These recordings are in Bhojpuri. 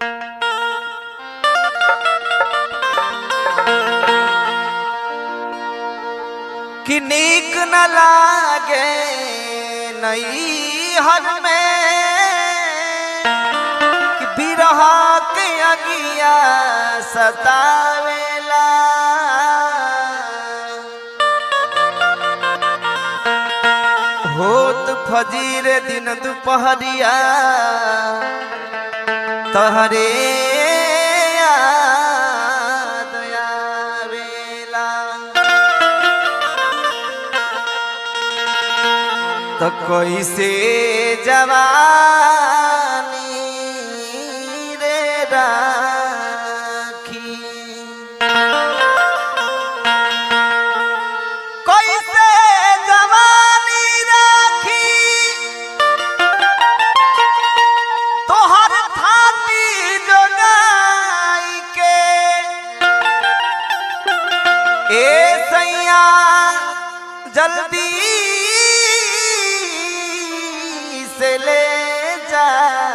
कि नीक न लागे नई हर में कि बिरहा के अगिया सतावेला होत फजीर दिन दुपहरिया तहरे याद आवेला तो कैसे जवानी रे राखी कैसे जवानी राखी तोहर थाती जोगाई के ए सैया जल्दी से ले जा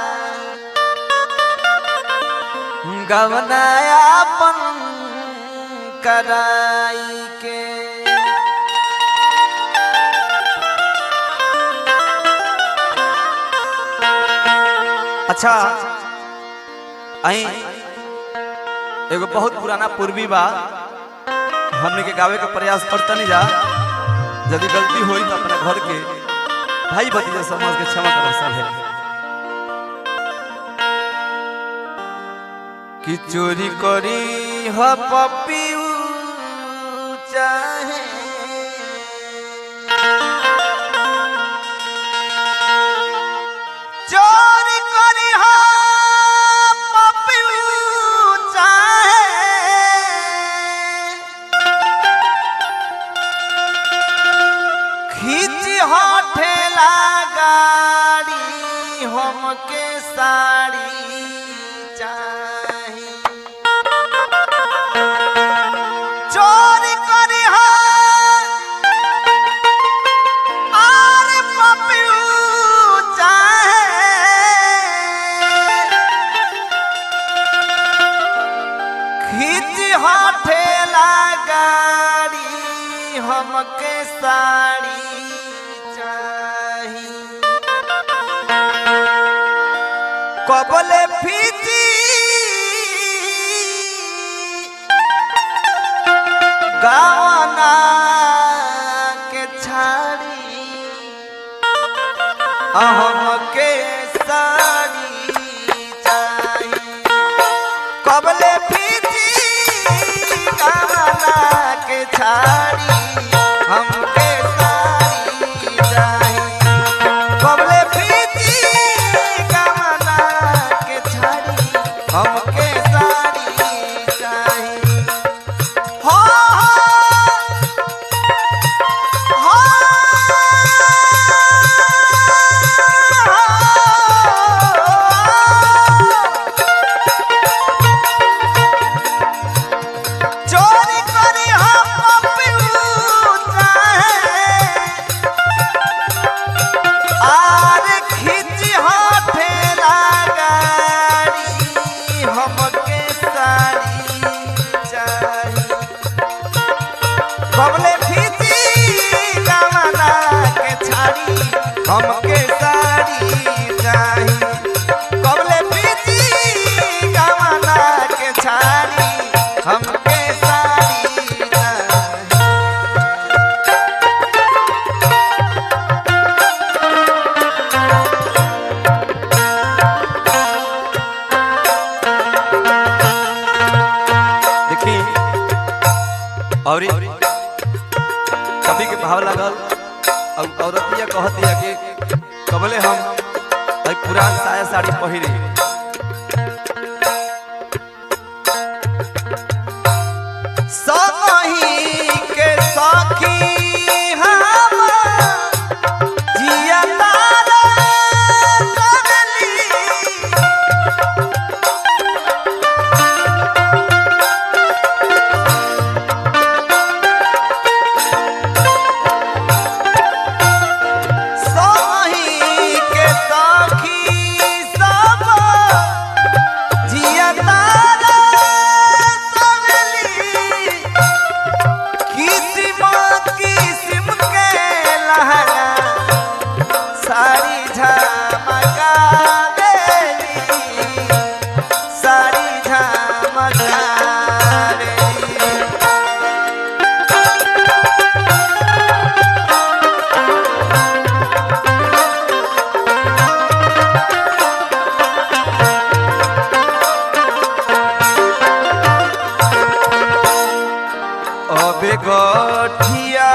गवनायापन कराई के अच्छा आई एगो बहुत पुराना पूर्वी बा हमने के गावे का प्रयास करता नहीं जा यदि गलती होई तो अपना घर के भाई भतीजा समझ के क्षमा करो सब है कि चोरी करी ह पपियू चाहे चोरी करी ह पपियू चाहे खींच हठेला गाड़ी हमके साड़ी चाही चोरी करी हा आर पपियू चाहे खींच हठेला गाड़ी हमके साड़ी चाही कबले फीची गावना के छाड़ी हमके साड़ी चाही कबले फीची गावना के छाड़ी हमके साड़ी चाही कबले फीची गावना के छाड़ी हमके साड़ी चाही हो हो चोरी करी हम पपियू चाहे आर खींच हाथेला गाड़ी हमके साड़ी चाही कबले खींची गमना के छाड़ी हमके साड़ी चाही कबले खींची गमना के छाड़ी हमके साड़ी चाही देखी और कभी के भाव लागल और औरतिया कहतिया कि कबले हम भाई पुरान साया साड़ी पहिरी सही के सखी हम जिया तारा करली सही के सखी सब गठिया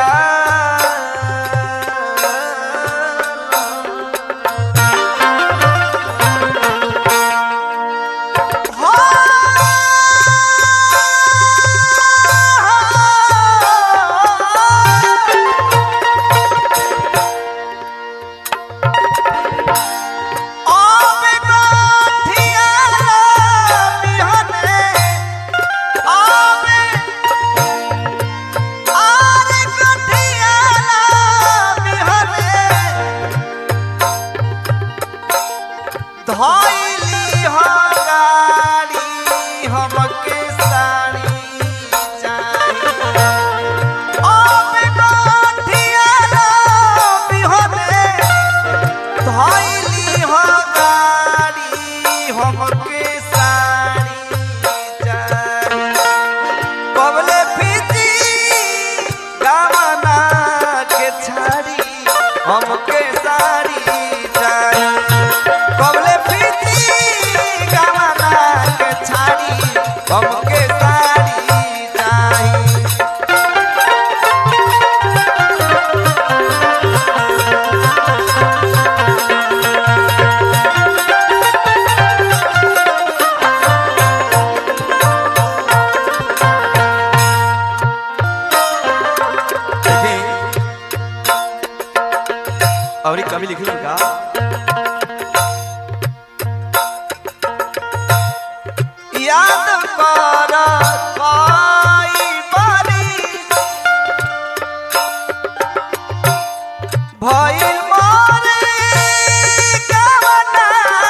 धइली हो गाड़ी हमके साड़ी चाहिए अब गठिया बिहने धइली हो गाड़ी हमके साड़ी चाहिए कबले फिजी गावना के छाड़ी हमके साड़ी चाहिए कबले फिजी गावना के छाड़ी हमके साड़ी चाहिए और एक कवि लिखी का याद कर कोई बारिश भइल मोरे गवना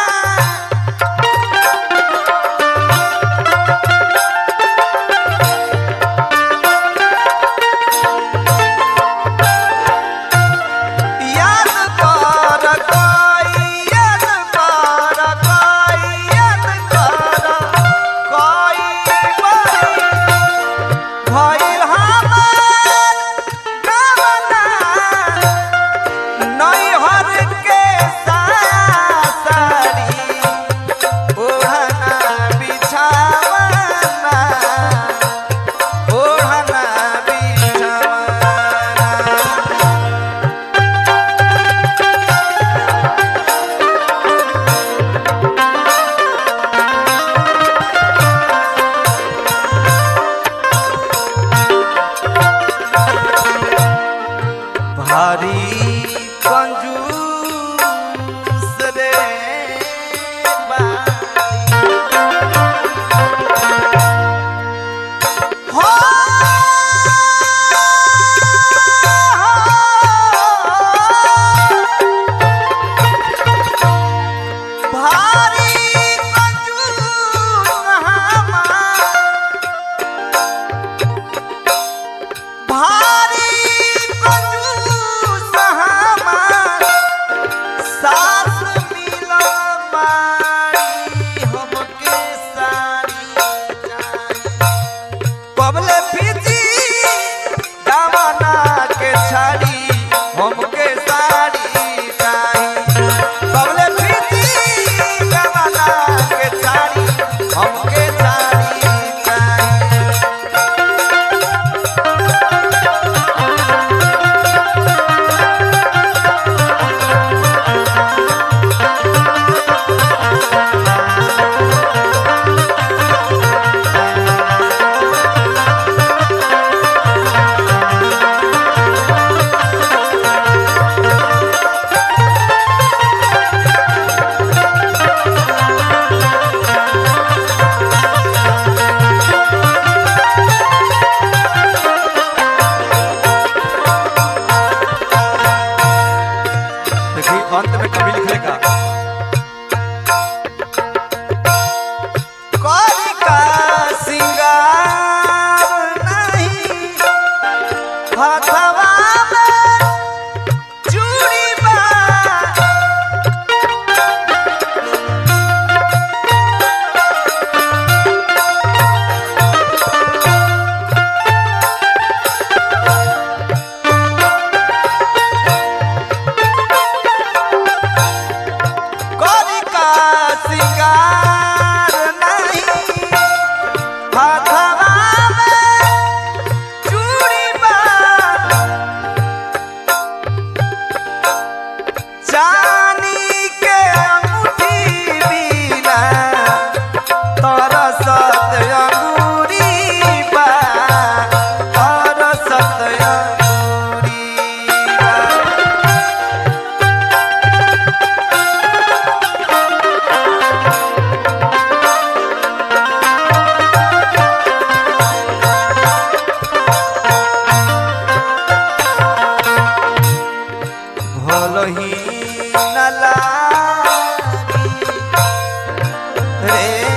याद कर कोई याद कर कोई याद कर कोई भइल हमार गवना नैहर के साड़ी ओढ़ना बिछावना ओढ़ना बिछावना भारी कंजूस रे बारी। हो भारी कंजूस हमार भारी कंजूस हमार सास मिला मारी हमके साड़ी चाहिए कबले फिजी दामना के छाड़ी हमके साड़ी चाहिए कबले फिजी दामना के छाड़ी हमके साड़ी चाहिए रे